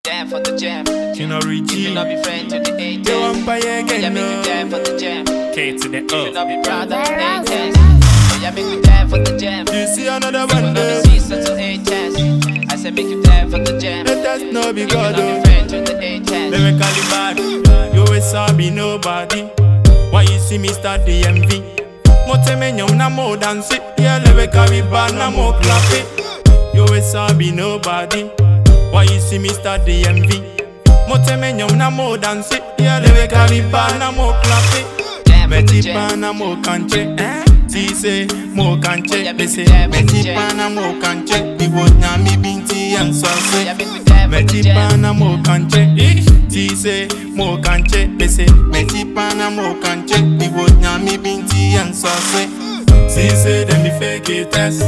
Jam for the jam. Chino If you Richie. not be friend to the They haters, want buy yeah, again. make you no. jam for the jam. K to the If you up. not be proud of the haters, yeah, make you jam for the jam. You see another If you one not there. be season to haters, I said make you jam for the jam. Let us know be If you God. not be oh. friend to the haters, Lyrically bad. You always sabi nobody. Why you see me start the MV? Mote me nyom na mo dance it. Yeah, lyrically bad na mo clap it. You always sabi nobody. Why you see me start the MV? Mote me nyom na mo dance it. Yeah, lyrically bad na mo clap it. jam for the Meti jam. pana mo kanche, eh? Si se mo kanche, bese. Meti pana mo kanche, iwo nyami binti Yeah, yansase. make you jam for the Meti jam. pana mo kanche, si se mo kanche, bese. Meti pana mo kanche, iwo nyami binti yansase. Si se dem be fake it test,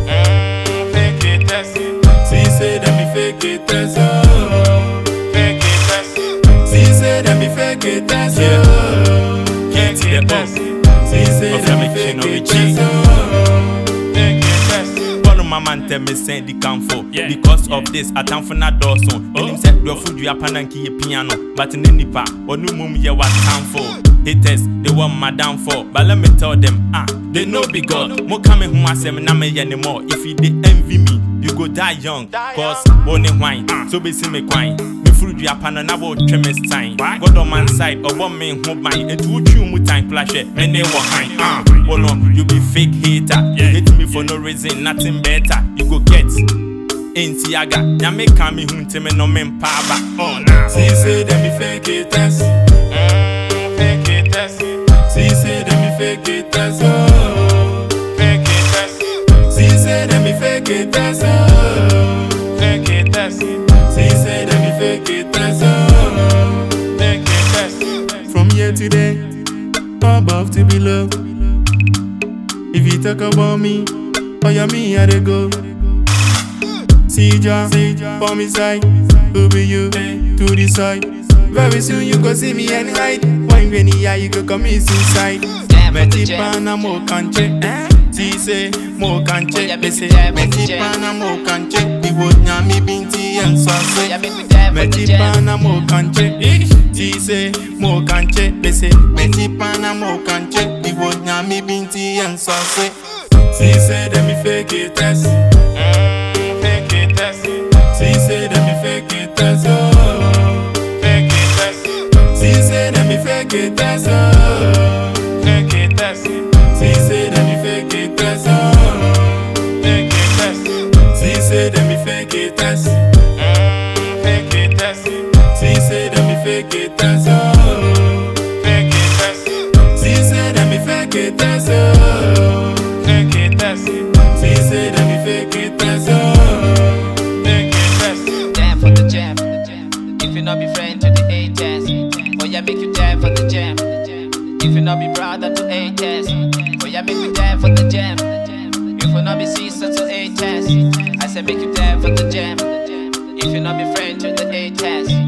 mm, fake it test. Si se dem be fake it test, oh, fake it test. Si se dem be fake it test, oh, fake it test. Si se dem be fake it test, oh, fake it test. Bọ́ọ̀lù mama ń tẹ́ mi sẹ́n di kanfo. Because of this, àtànfò náà dọ̀ọ̀sùn. Ẹnim sẹ́ dọ̀fù du apá náà kì í yẹ piano. But ní nípa, ọ̀nù mú mi yẹ wá tánfò. Haters, they want my downfall. But let me tell them, ah, they know be God. Mo ká mi hun asẹ́mi náà mi yẹ ni mọ̀. If you dey envy me, you go die young. Cause wọ́n ní wine, so bẹ́ sí mi kwan. Mi furu du apá náà náà wọ́n twẹ́ mi stein. God on my side, ọ̀bọ mi hu ban. Ètò wọ́n mu time plahwẹ̀, mi ní wọ̀ han. Ah, wọ́n no, you be fake hater. You hate me for no reason, nothing better. You go get. Enti aga, nyame ka mi hu ntimi no me mpa aba. Oh nah. Si se dem be fake it test, mm, fake it test. Si se dem be fake it test, oh, fake it test. Si se dem be fake it test, oh, fake it test. Si se dem be fake it test, oh, fake it test. From here to there, above to below. If you talk about me, oh yeah me I dey go. See ya, for me side, who be you to the side? Very soon you go see me and hide. When when yeah you go commit suicide. Jam for the Meti jam. pana mo kanche, si se mo kanche, Yeah, bese. jam for the Meti jam. pana mo kanche, iwo nyami binti Yeah, yansase. make you jam for the Meti jam. pana mo kanche, si se mo kanche, bese. Meti pana mo kanche, iwo nyami binti yansase. Si se dem be fake it test, mm, fake it test. Si se dem be fake it test, oh, fake it test. Si se dem be fake it test, oh, fake it test. Si se dem be fake it test, oh, fake it test. Si se dem be fake it test, mm, fake it test. Si se dem be fake it test, oh, fake it test. Si se dem be fake it test, oh, fake it test. Si se dem be fake it test, oh, fake it test. Jam for the jam. If you not be friend to the haters, oh yeah, make you jam for the jam. If you not be brother to haters, oh yeah, make you jam for the jam. If you not be sister to haters, I said make you jam for the jam. If you not be friend to the haters,